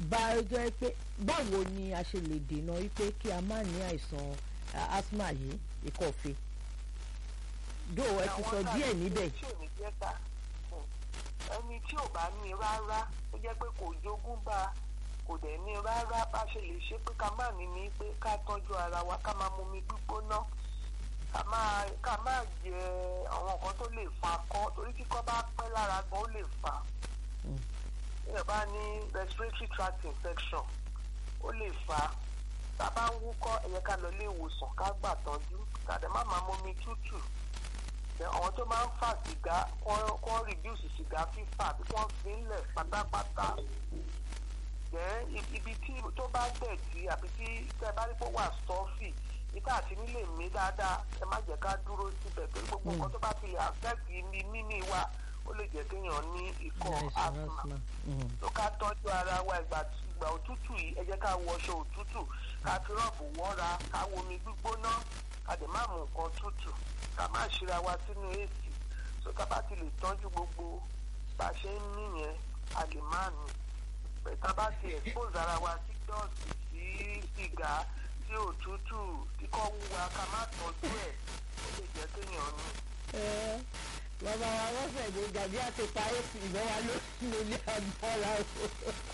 bá jẹ́ pé báwo ni a ṣe lè dènà wípé kí a má ní àìsàn ah, asthma yìí ìkọ̀fẹ́ dó ẹ ti sọ díẹ̀ níbẹ̀ tí ò ní jẹ́ ká ẹni tí ò bá ní rárá ó jẹ́ pé kò jogún bá a kò dẹ̀ ní rárá bá ṣe lè ṣe pé ká má ní ní pé ká tọ́jú ara wa ká máa mumi gbígbóná ká máa ká máa jẹ àwọn nǹkan tó lè fa kọ́ torí kíkọ́ bá pẹ́ lára gan ó lè fà á Mm. èèyàn bá ní respiratory tract infection ó lè fà á tá a bá ń wúkọ́ ẹ yẹ ká lọ ilé ìwòsàn ká gbà tọ́jú ká dẹ̀ má máa mumi tútù Then àwọn tó máa ń fa sìgá kọ́ kọ́ reduce sìgá fífà bí wọ́n fi ń lẹ̀ pátápátá then ibi ibi tí tó bá dẹ̀tí àbí tí tẹ́ bá rí pé ó wà stọ́fì ìta àti nílé mi dáadáa ẹ má jẹ́ ká dúró síbẹ̀ torí gbogbo nǹkan tó bá fi lè affect mi mímí wa ó lè jẹ́ kéèyàn ní ikọ́ àìsàn asthma asthma Mm. tó ká tọ́jú ara wa ìgbà ìgbà òtútù yìí ẹ jẹ́ ká wọṣọ òtútù ká fi rọ́ọ̀bù wọ́ra ká womi gbígbóná ká dẹ̀ má mú nǹkan tútù ká má ṣíra wa sínú èsì tó ká bá ti lè tọ́jú gbogbo bá a ṣe ń ní yẹn a lè má ní bẹ̀tà bá ti expose ara wa sí dọ́ọ̀sì sí sìgá sí òtútù kíkọ́ wúwa ká má tọ́jú ẹ̀ ó lè jẹ́ kéèyàn ní. Ẹ, bàbá wa wọ́n fẹ̀ ní gàdí àti parí sí ìbọn wa ló lórí agbára o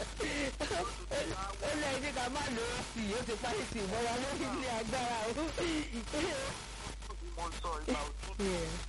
ó lẹ́yìn ní ká má lò ó sí i ó ti parí sí ìbọn wa lórí ilé agbára o. bí mo sọ ìgbà òtútù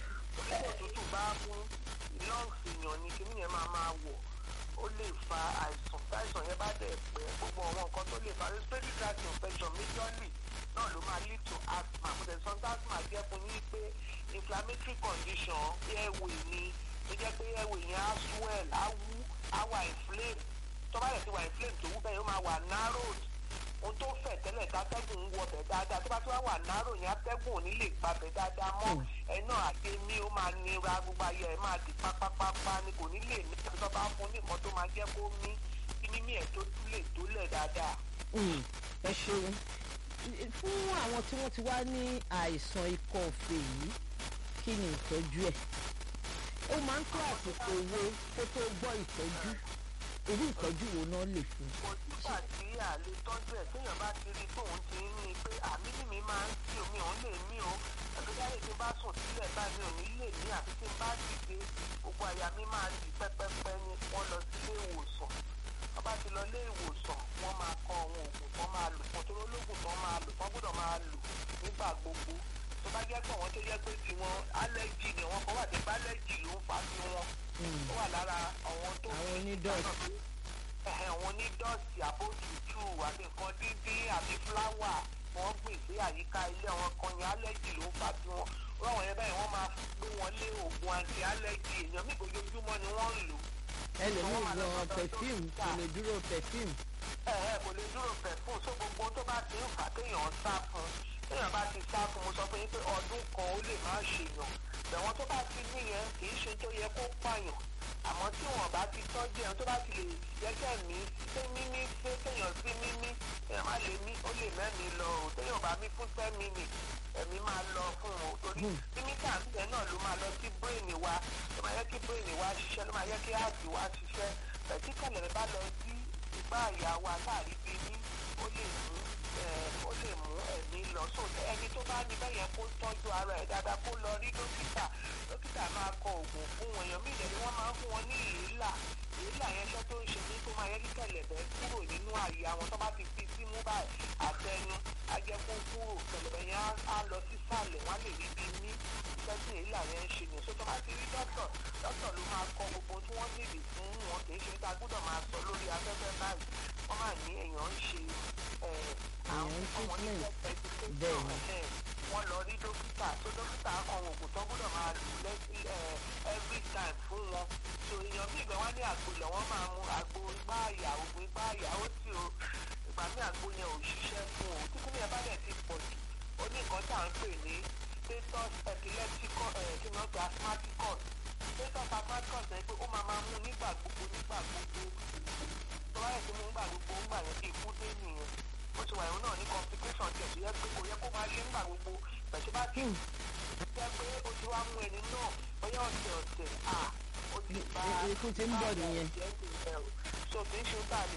òtútù bá mú lọ́ọ̀sì yàn ni kíní yẹn máa máa wọ̀ ó lè fa àìsàn táìsàn yẹn bá dẹ̀ pẹ́ gbogbo àwọn nǹkan tó lè fa respiratory tract infection majorly náà ló máa lead to asthma mo tẹ̀ sọ pé asthma jẹ́ fún yín pé inflammatory condition airway ni ó jẹ́ pé airway yẹn á swell á wú á wà inflame tó bá dẹ̀ ti wà inflame tó wú bẹ́ẹ̀ yóò máa wà narrowed ohun tó fẹ̀ tẹ́lẹ̀ tátẹ́gùn ń wọbẹ̀ dáadáa tó bá tí wọ́n wà náró yẹn atẹ́gùn ò ní lè gbabẹ̀ dáadáa mọ́ ẹ náà àti mí ó máa nira gbogbo ayé ẹ máa di pápápápá ni kò ní lè ní àti tó bá fún ní nǹkan tó máa jẹ́ kó mí kí mímí ẹ̀ tó tún lè tólẹ̀ dáadáa. Mm, ẹ ṣeun fún àwọn tí wọ́n ti wá ní àìsàn ikọ́ ọ̀fẹ́ yìí kí ni ìtọ́jú ẹ̀ ó máa ń tó àsìkò owó kó tó gbọ́ ìtọ́jú irú ìtọ́jú wo náà lè fún kò sígbà tí àlè tọ́jú ẹ̀ téèyàn bá ti rí tóun ti ń ní pé àmì ní mi máa ń tí omi òun lè mí o àgbéjáde tí n bá sùn sílẹ̀ báyìí ò ní lè ní àfi tí n bá dìde gbogbo àyà mi máa di pẹ́pẹ́pẹ́ ni wọ́n lọ sí ilé ìwòsàn wọ́n bá ti lọ ilé ìwòsàn wọ́n máa kọ àwọn oògùn tó máa lò fún torí olóògùn tó máa lò wọ́n gbọ́dọ̀ máa lò nígbà gbogbo tó bá jẹ́ pé àwọn tó jẹ́ pé tiwọn allergy ni wọ́n kọ́ wà ní allergy ló ń fa tiwọn ó wà lára àwọn tó àwọn onídọ̀tí ẹ̀hẹ̀ wọn ní dọ́ọ̀tì àbójútù àti nǹkan dídín àti fúláwà wọ́n gbìn sí àyíká ilé àwọn kan yẹn allergy ló ń fà tí wọ́n ráwọn yẹn báyìí wọ́n máa gbé wọn lé oògùn anti allergy èèyàn mí ojoojúmọ́ ni wọ́n ń lò. ẹlòmíì gan perfume kò lè dúró perfume ẹ̀hẹ̀ kò lè dúró perfume so gbogbo tó bá ti ń fà kéèyàn sá fún téèyàn bá ti sá fún mo sọ fún yín pé ọdún kan ó lè má ṣèyàn bẹ̀wọ̀n tó bá ti níyẹn kì í ṣe tó yẹ kó pààyàn àmọ́ tí wọ́n bá ti tọ́jú ẹ̀ tó bá ti lè jẹ́kẹ́ mí ṣé mímí ṣé kéèyàn sí mímí èèyàn má lè mí ó lè mẹ́mi lọ o téèyàn bá mí fún ten minutes ẹ̀mí máa lọ fún o torí mímí tàǹtẹ̀ náà ló máa lọ sí bírèènì wa ló máa yẹ kí bírèènì wa ṣiṣẹ́ ló máa yẹ kí áàtì wa ṣiṣẹ́ bẹ̀tí kẹlẹ̀ bá lọ sí ìgbà àyà wa láàrí bí ní ó lè mú ó lè mú ẹ̀mí lọ sóòtẹ́ ẹni tó bá ní bẹ́ẹ̀ yẹn kó tọ́jú ara ẹ̀ dáadáa kó lọ rí dókítà dókítà máa kọ oògùn fún wọn èèyàn míì lẹ́ni wọ́n máa ń fún wọn ní ìrìlà ìrìlà yẹn ṣẹ́ tó ń ṣe ní tó máa yẹ kí kẹ̀lẹ̀bẹ̀ kúrò nínú àyè àwọn tó bá ti fi símú báyìí àtẹnu ajẹ́kó kúrò kẹ̀lẹ̀bẹ̀ yẹn á lọ sísàlẹ̀ wọ́n á lè rí bí ní iṣẹ́ tí ìrìlà yẹn ń ṣe nìyẹn so tó bá ti rí dókítà dókítà ló máa kọ gbogbo tí wọ́n nílò fún wọn kì í ṣe tá a gbọ́dọ̀ máa sọ lórí afẹ́fẹ́ báyìí wọ́n máa ní èèyàn ń ṣe àwọn ọmọ nílẹ̀ education wọ́n lọ rí dókítà tó dókítà kan oògùn tó gbọ́dọ̀ máa lò lẹ́sí every time fún wọn so èèyàn bí ìgbà wọn ní àgbo ilẹ̀ wọ́n máa mu àgbo igbá àyà oògùn igbá àyà ó tí o ìgbà mí àgbo yẹn ò ṣiṣẹ́ fún o tí kúnlẹ̀ bá dẹ̀ ti pọ̀ jù ó ní nǹkan tá à ń pè ní status epilepticus kí ni wọ́n pe asthmaticus status asthmaticus ẹ̀ pé ó máa máa mú nígbà gbogbo nígbà gbogbo tó bá yẹ kí mú nígbà gbogbo nígbà yẹn bí ikú dé nìyẹn ó ti wà ìwọ náà ní complication tiẹ̀ tó yẹ pé kò yẹ kó máa ṣe nígbà gbogbo pẹ̀tù bá ti jẹ́ pé ó ti wá mú ẹni náà bóyá ọ̀sẹ̀ ọ̀sẹ̀ à ó ti bá ikú ti ń bọ̀ nìyẹn. so kì í ṣe tá a lè